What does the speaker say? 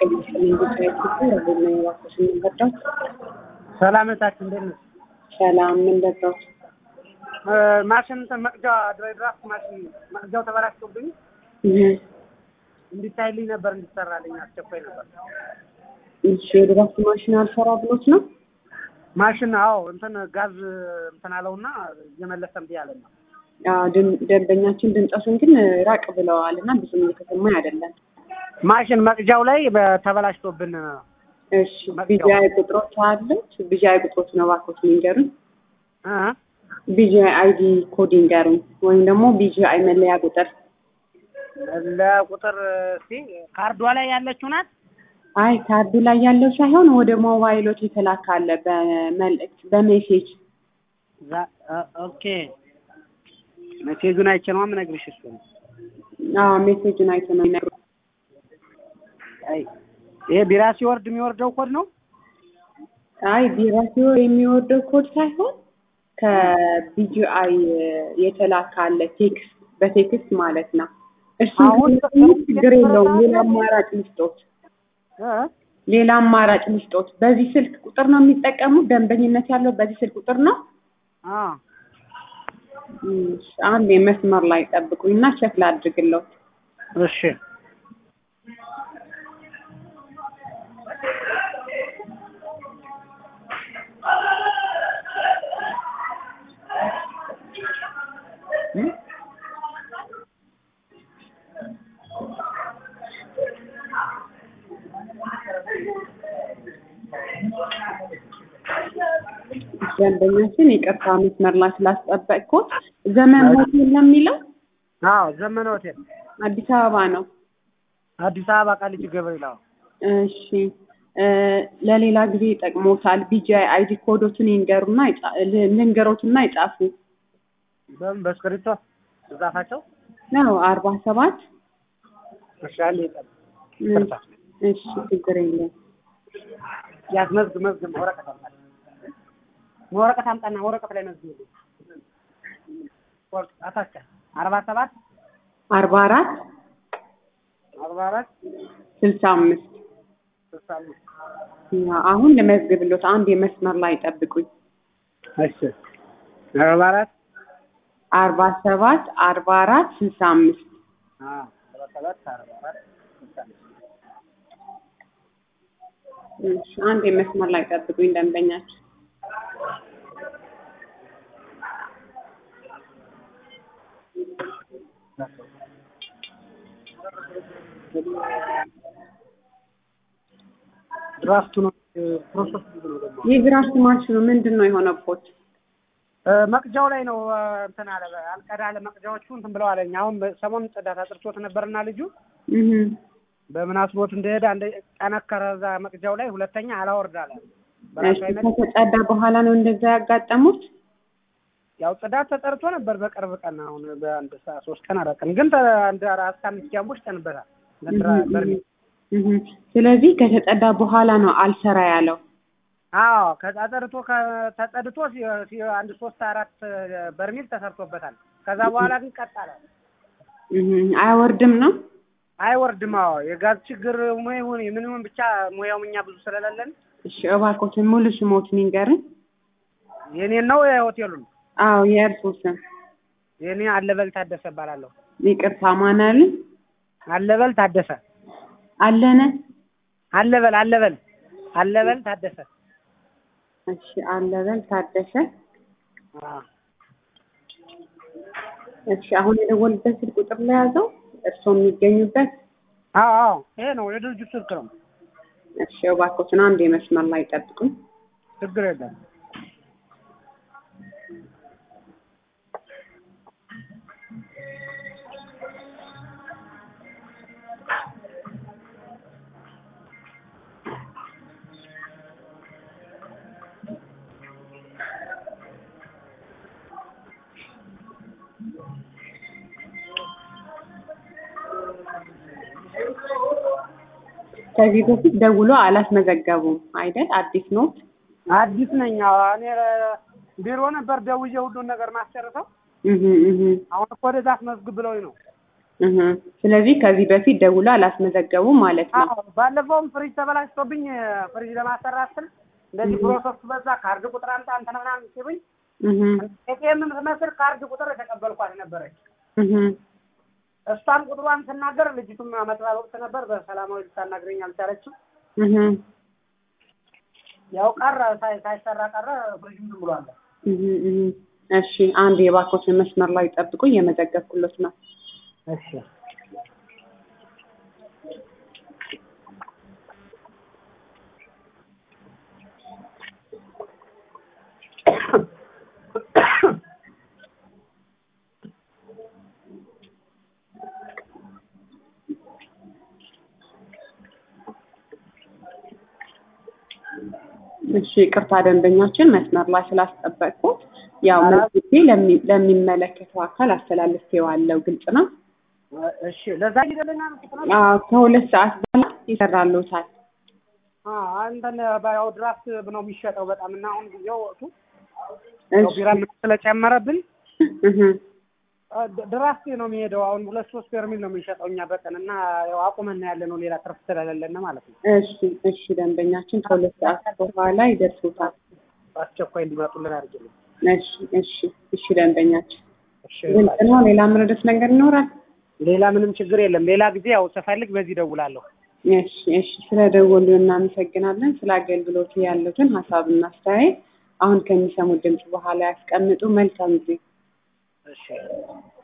ሰላመታችን እንዴት ነው? ሰላም ምን ደረው? ማሽን እንትን መቅጃ ድራፍት ማሽን መቅጃው ተበላሽቶብኝ እንዲታይልኝ ነበር እንዲሰራልኝ አስቸኳይ ነበር። እሺ የድራፍት ማሽን አልሰራ ብሎት ነው? ማሽን አዎ እንትን ጋዝ እንትን አለውና እየመለሰ እምቢ አለኝ ነው። አዎ ድም- ደንበኛችን ድምፀቱን ግን ራቅ ብለዋል እና ብዙም እየተሰማኝ አይደለም። ማሽን መቅጃው ላይ በ- ተበላሽቶብን እሺ ቢጂአይ ቁጥሮች አሉት? ቢጂአይ ቁጥሮች ነው እባክዎት ንገሩን። እ ቢጂአይ አይዲ ኮድ ይንገሩን ወይም ደግሞ ቢጂአይ መለያ ቁጥር። ለቁጥር እስኪ ካርዷ ላይ ያለችው ናት። አይ ካርዱ ላይ ያለው ሳይሆን ወደ ሞባይሎት የተላከ አለ በመልእክት በሜሴጅ ዛ- እ- ኦኬ ሜሴጁን አይቼ ነው የምነግርሽ። እሱ ነው። አዎ ሜሴጁን አይቶ ነው የሚነግሩት። አይ ይሄ ቢራ ሲወርድ የሚወርደው ኮድ ነው። አይ ቢራሲዮ የሚወርደው ኮድ ሳይሆን ከቢጂአይ የተላከ አለ ቴክስት በቴክስት ማለት ነው። እሱ አሁን ችግር የለውም። ሌላ አማራጭ ልስጦት፣ እ ሌላ አማራጭ ልስጦት። በዚህ ስልክ ቁጥር ነው የሚጠቀሙት። ደንበኝነት ያለው በዚህ ስልክ ቁጥር ነው። አ እሺ፣ አንድ መስመር ላይ ጠብቁኝና ቼክ ላድርግለው። እሺ እ? ደንበኛችን ይቅርታ መስመር ላይ ስላስጠበቅኩት። ዘመን ሆቴል ነው የሚለው አዎ ዘመነ ሆቴል አዲስ አበባ ነው። አዲስ አበባ ቃሊቲ ገብርኤል። አዎ እሺ እ ለሌላ ጊዜ ይጠቅሞታል። ቢጂአይ አይዲ ኮዶትን ይንገሩና ይጻ- ል- ልንገሮትና ይጻፉ በምን በእስክሪብቶ ተጻፋቸው። ነው አርባ ሰባት እሺ አንዴ ይጠብ ይቅርታ። እሺ ችግር የለም። ያዝ መዝግ መዝግ ወረቀት አምጣ ወረቀት አምጣና ወረቀት ላይ መዝግ ወርቅ አታቻ አርባ ሰባት አርባ አራት አርባ አራት ስልሳ አምስት ስልሳ አምስት አሁን ልመዝግብሎት አንድ የመስመር ላይ ጠብቁኝ። እሺ አርባ አራት አርባ ሰባት አርባ አራት ስልሳ አምስት አዎ አርባ ሰባት አርባ አራት ስልሳ አምስት እሺ አንድ የመስመር ላይ ጠብቁኝ ደንበኛችን ድራፍቱ ነው ፕሮሰስ ብዙ ነው ደግሞ የግራፍት ማሽኑ ምንድን ነው የሆነቦት? እ መቅጃው ላይ ነው እ እንትን አለ አልቀዳ አለ መቅጃዎቹ እንትን ብለው አለኝ። አሁን ሰሞኑን ጽዳት አጥርቶት ነበርና ልጁ እህ በምን አስቦት እንደሄደ አንደ ጠነከረ እዛ መቅጃው ላይ፣ ሁለተኛ አላወርድ አለ። በራሱ እሺ አይነት ከተጸዳ በኋላ ነው እንደዛ ያጋጠሙት? ያው ጽዳት ተጠርቶ ነበር በቅርብ ቀን አሁን በአንድ ሰ- ሶስት ቀን አራት ቀን ግን ተ- አንድ አራት አምስት ጃምቦች ጠንበታል ለድራ እህ በርሜል እህ ስለዚህ ከተጸዳ በኋላ ነው አልሰራ ያለው። አዎ ከጸድቶ ተጸድቶ ሲ- ሲ- አንድ ሶስት አራት በርሜል ተሰርቶበታል። ከዛ በኋላ ግን ቀጥ አለ። እህ አይወርድም ነው? አይወርድም። አዎ የጋዝ ችግር ሙ- ይሁን ምን ይሁን ብቻ ሙያውም እኛ ብዙ ስለሌለን እሺ እባክዎትን ሙሉ ስሞትን ይንገርን። የኔን ነው የሆቴሉን አዎ የእርስዎ ስም? የኔ አለበል ታደሰ እባላለሁ። ይቅርታ ማን አሉ? አለበል ታደሰ አለነ አለበል አለበል አለበል ታደሰ እሺ አለበል ታደሰ። አዎ እሺ አሁን የደወልበት ስልክ ቁጥር ላይ ያዘው እርስዎ የሚገኙበት? አዎ አዎ ይሄ ነው የድርጅቱ ስልክ ነው። እሺ እባክዎትን አንድ የመስመር ላይ ጠብቁኝ። ችግር የለም። ከዚህ በፊት ደውሎ አላስመዘገቡም አይደል? አዲስ ኖት? አዲስ ነኝ። አዎ እኔ ቢሮ ነበር ደውዬ ሁሉን ነገር ማስጨርሰው እህ እህ አሁን እኮ ወደዛ አስመዝግብ ብለውኝ ነው። እህ ስለዚህ ከዚህ በፊት ደውሎ አላስመዘገቡም ማለት ነው። አዎ ባለፈውም ፍሪጅ ተበላሽቶብኝ ፍሪጅ ለማሰራት ስል እንደዚህ ፕሮሰሱ በዛ ካርድ ቁጥር አምጣ እንትን ምናምን ሲሉኝ እህ ኤቲኤም የምትመስል ካርድ ቁጥር የተቀበልኳት ነበረች። እህ እሷን ቁጥሯን ስናገር ልጅቱም መጥባብ ወቅት ነበር በሰላማዊ ልታናግረኝ አልቻለችም። እህ ያው ቀረ ሳይ- ሳይሰራ ቀረ ፍሪጅም ዝም ብሏል። እህ እህ እሺ አንድ የባኮችን መስመር ላይ ጠብቁ፣ እየመዘገብኩሎት ነው። እሺ እሺ ቅርታ ደንበኛችን መስመር ላይ ስላስጠበቅኩት ያው ኧረ- መዝግቤ ለሚ- ለሚመለከተው አካል አስተላልፌዋለሁ። ግልጽ ነው። እሺ ለዛ ጊዜልና አዎ ከሁለት ሰዓት በኋላ ይሰራልዎታል። አንተን ያው ድራፍት ነው የሚሸጠው በጣም እና አሁን ጊዜው ወቅቱ ያው እሺ ቢራ ስለጨመረብን እህ ድ- ድራፍት ነው የሚሄደው። አሁን ሁለት ሶስት በርሚል ነው የምንሸጠው እኛ በቀን እና ያው አቁመና ያለ ነው ሌላ ትርፍ ስለሌለን ማለት ነው። እሺ እሺ ደንበኛችን ከሁለት ሰዓት በኋላ ይደርሱታል። በአስቸኳይ እንዲመጡልን አድርግልን። እሺ እሺ እሺ ደንበኛችን እሺ ግልጽ ነው። ሌላ መረዳት ነገር ይኖራል? ሌላ ምንም ችግር የለም። ሌላ ጊዜ ያው ስፈልግ በዚህ ደውላለሁ። እሺ እሺ ስለ ደወሉ እናመሰግናለን። ስለ አገልግሎቱ ያሉትን ሀሳብና አስተያየት አሁን ከሚሰሙት ድምፅ በኋላ ያስቀምጡ። መልካም ጊዜ። እሺ